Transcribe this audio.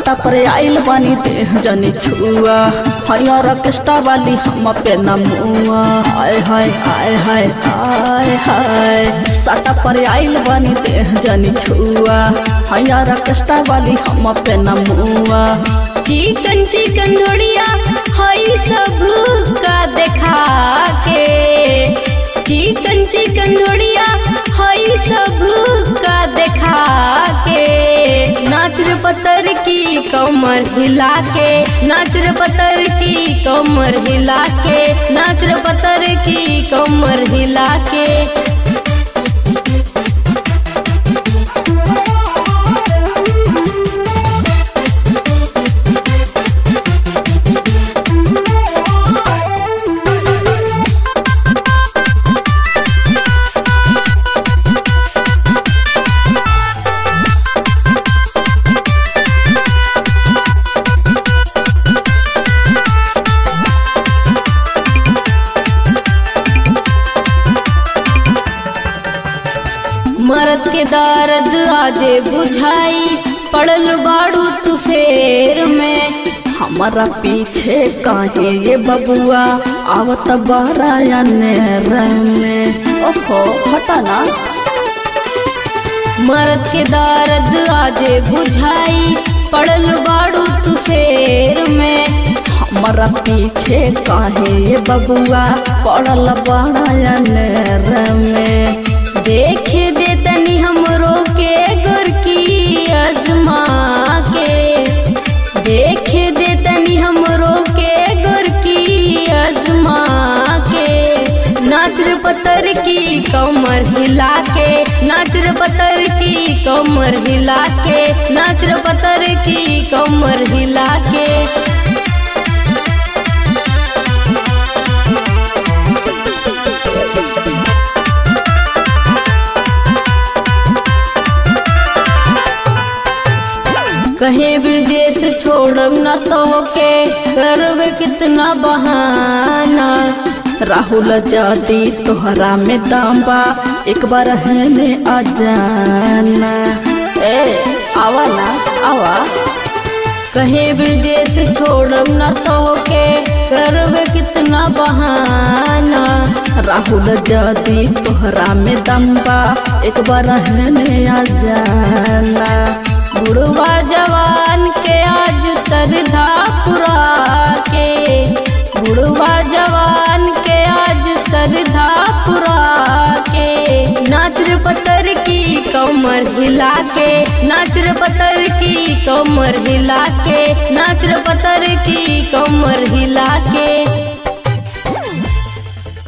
साटा पर आइल बानी देह जनी छुआ हया रकेस्टा वाली हम पे नमुआ आय हाय आय हाय आय हाय साटा पर आइल बानी देह जनी छुआ हया रकेस्टा वाली हम पे नमुआ चिकन चिकन धोड़िया हई सब का देखा के चिकन चिकन धोड़िया हई सब का देखा के नाच रे पत्थर की कमर हिला के नाच रे पत्थर की कमर हिला के नाच रे पत्थर की कमर हिला के मरद के दर्द आजे बुझाई पड़ल बाड़ू तू फेर में हमारा पीछे काहे ये बबुआ आवत बारा में ओहो हटा ना मरद के दर्द आजे बुझाई पड़ल बाड़ू तू फेर में हमारा पीछे काहे ये बबुआ पड़ल बारा में देखे दे तनी हमरो के गुर की अजमा के देखे दे तनी हमरो के गुर की अजमा के नाच रे पत्थर की कमर हिला के नाच रे पत्थर की कमर हिला के नाच रे पत्थर की कमर हिला के कहे ब्रजेश छोड़ब न तो के करवे कितना बहाना राहुल जादी तोहरा में दाम्बा एक बार हेने आ जाना ए आवा ना आवा कहे ब्रजेश छोड़ब न तो के करवे कितना बहाना राहुल जादी तोहरा में दम्बा एक बार हेने आ जाना बुढ़वा जवान के आज सरधा पुरा के बुढ़वा जवान के आज सरधा पुरा के नाच रे पत्थर की कमर हिला के नाच रे पत्थर की कमर हिला के नाच रे पत्थर की कमर हिला के